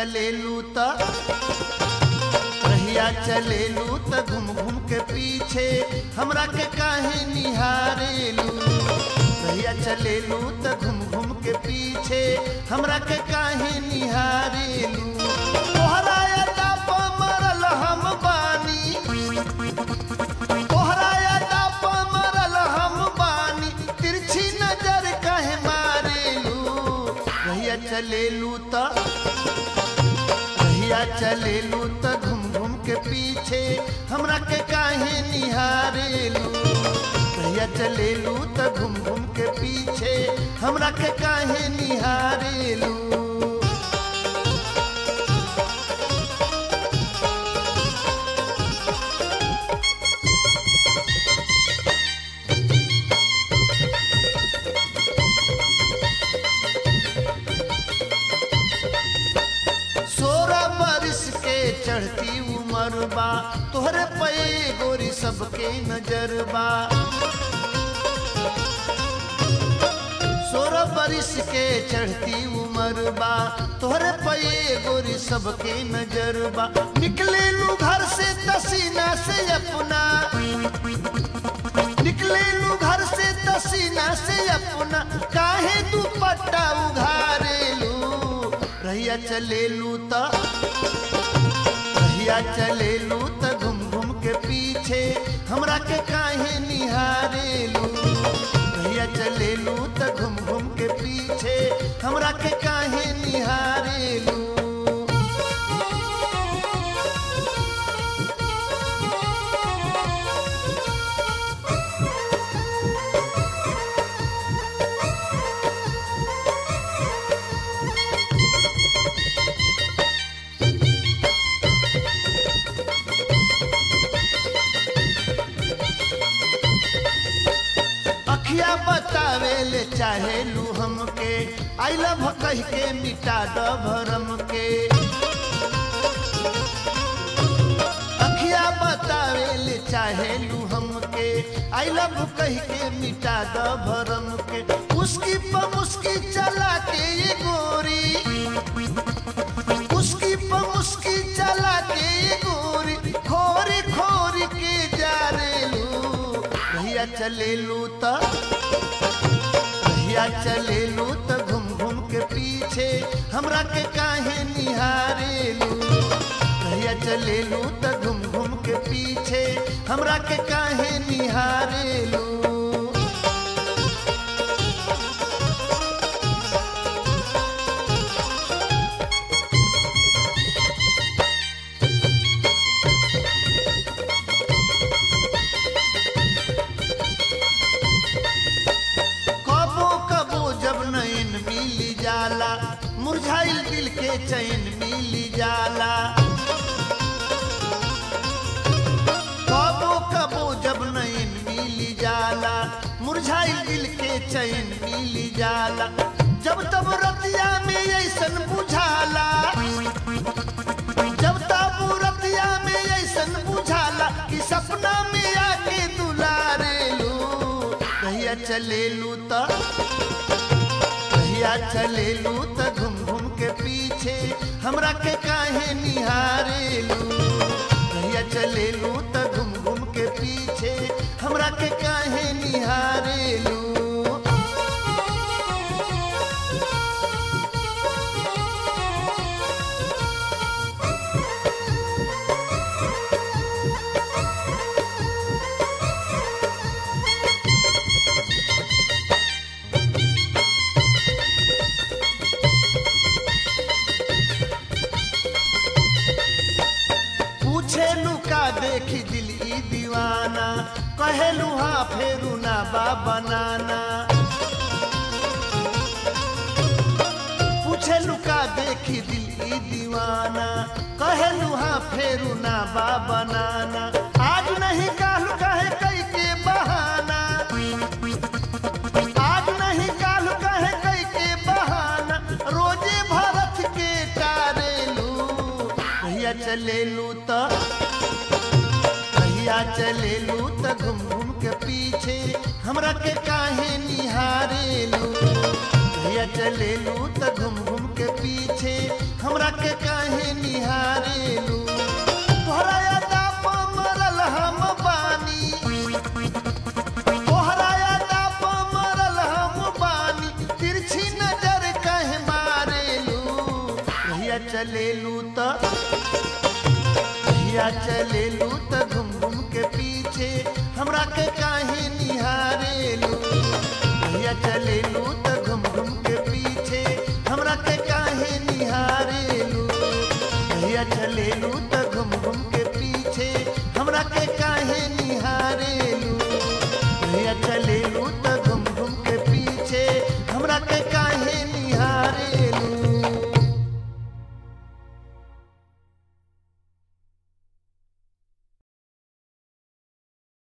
चलेलू त रहिया चलेलू त घूम घूम के पीछे हमरा के काहे निहारेलू रहिया चलेलू त घूम घूम के पीछे हमरा के काहे निहारेलू तोहरा अड्डा पर मरल हम बानी तोहरा अड्डा पर मरल हम बानी तिरछी नजर काहे मारेलू रहिया चलेलू त रहिया चलेलू त घूम घूम के पीछे हमरा के काहे निहारेलू रहिया चलेलू त घूम घूम के पीछे हमरा के काहे निहारेलू सोलह बरिस के चढ़ती उम्र बा तोहरे पे गोरी सबके नजर बा सोलह बरिस के चढ़ती उम्र बा तोहरे पे गोरी सबके नजर बा निकले लू घर से तसीना से अपना निकले लू घर से तसीना से अपना काहे दुपट्टा उघारेलू रहिया चलेलू त रहिया चलेलू त घूम घूम के पीछे हमरा के काहे निहारेलू रहिया चलेलू त घूम घूम के पीछे हमरा के काहे निहारेलू अखिया बतावे ले चाहे लू हमके आई लव कह के मिटा द भरम के अखिया बतावे ले चाहे लू हमके आई लव कह के मिटा द भरम के उसकी प मुस्की चला के ये गोरी उसकी प मुस्की चला के ये गोरी खोरी खोरी के जा रेलू रहिया चलेलू त रहिया चलेलू त घूम घूम के पीछे हमरा के काहे निहारेलू रहिया चलेलू त घूम घूम के पीछे हमरा के काहे निहारेलू कबो कबो जब नैन मिली जाला मुरझाइल दिल के चैन मिली जाला कबो कबो जब नैन मिली जाला मुरझाइल दिल के चैन मिली जाला जब तब रतिया में ऐसन बुझाला जब तब रतिया में ऐसन बुझाला कि सपना में आके दुलारेलू रहिया चलेलू त रहिया चलेलू त घूम घूम के पीछे हमरा के काहे निहारेलू रहिया चलेलू त घूम घूम के पीछे हमरा के काहे निहारेलू पूछे लुका देखी दिल ई दीवाना कहेलू हाँ फेरू ना बा बनाना पूछे लुका देखी दिल ई दीवाना कहेलू हाँ फेरू ना बा बनाना आज नहीं कालू कहे कई के बहाना आज नहीं कालू कहे कई के बहाना रोजे भरत के टारेलू भैया चलेलू त भैया चलेलू त घूम घूम के पीछे हमरा के काहे निहारेलू भैया चलेलू त घूम घूम के पीछे हमरा के काहे चलेलू त रहिया चलेलू त घूम घूम के पीछे हमरा के काहे निहारेलू रहिया चलेलू त घूम घूम के पीछे हमरा के काहे निहारेलू रहिया चलेलू त